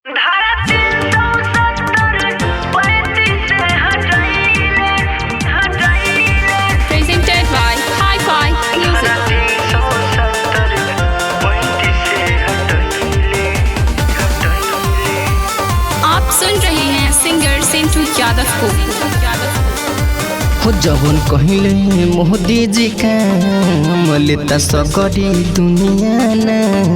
Presented by Hi-Fi Music. आप सुन रहे हैं सिंगर सिंटू यादव को हो जवन कहिले मोदी जी काम लेता सकरी दुनिया ना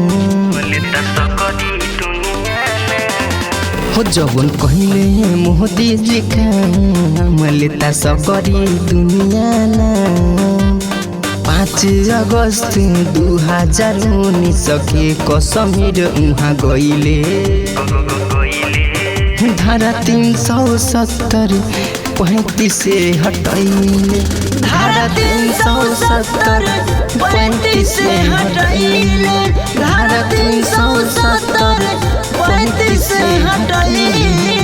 हो जवन कहिले मोदी जी काम लेता सकरी दुनिया ना पाँच अगस्त दू हजार उन्नीस के कश्मीर उहाँ गइले धारा तीन सौ सत्तर पैंतीस से हटैले धारा तीन सौ सत्तर पैंतीस से हटैले धारा तीन सौ सत्तर पैंतीस से हटैले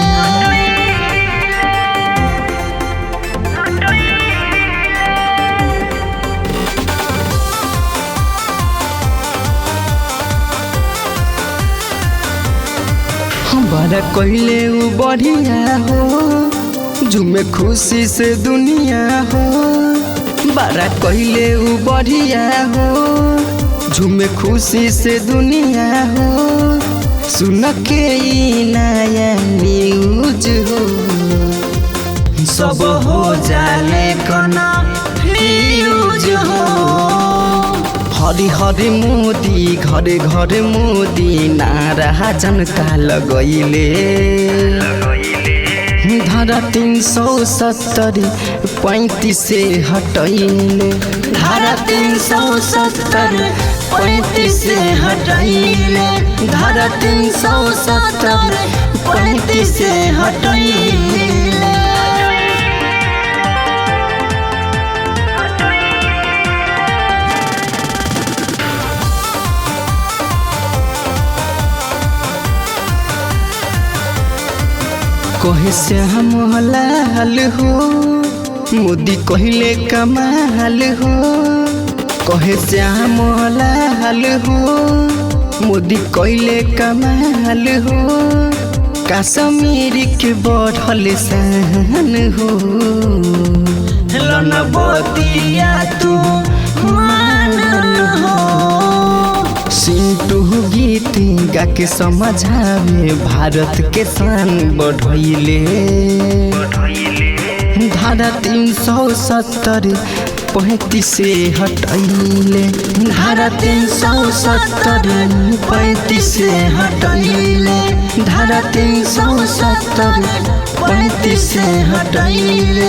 हमारा कहले उ बढ़िया हो झूमे खुशी से दुनिया हो बारा कहले उ बढ़िया हो झूमे खुशी से दुनिया हो सुन के ई नया न्यूज हो सब हो जाले कना न्यूज हो हरि हरि मोदी घरे घरे मोदी नारा जनता लगैले धारा तीन सौ सत्तर पैंतीस से हटैले धारा तीन सौ सत्तर पैंतीस से हटैले धारा तीन सौ सत्तर पैंतीस से हटैले कहे से हम लाल हो मोदी कहले कमाल हो कहे से हम लाल हो मोदी कहले कमाल हो कश्मीर के बढ़ल सहन हो लनबतिया तू मानल हो सिंटू गीत गा के समझावे भारत के शान बढ़ैले धारा तीन सौ सत्तर पैंतीस से हटैले धारा तीन सौ सत्तर पैंतीस से हटैले धारा तीन सौ सत्तर पैंतीस से हटैले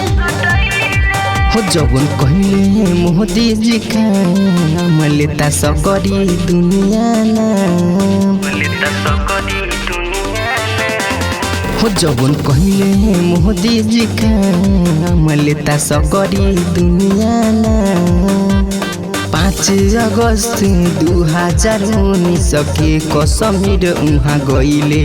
हो जवन कहले मोदी जी काम लेता सकरी दुनिया ना हो जवन कहले मोदी जी काम लेता सकरी दुनिया ना पाँच अगस्त दू हजार उन्नीस के कश्मीर उहाँ गइले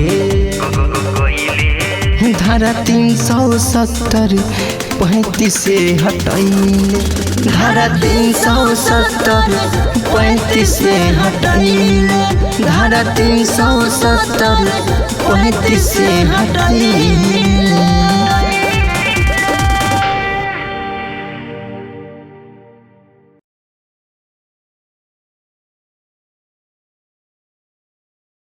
धारा तीन सौ सत्तर पैंतीस से हटैले धारा तीन सौ सत्तर पैंतीस से हटैले धारा तीन सौ सत्तर पैंतीस से हटैले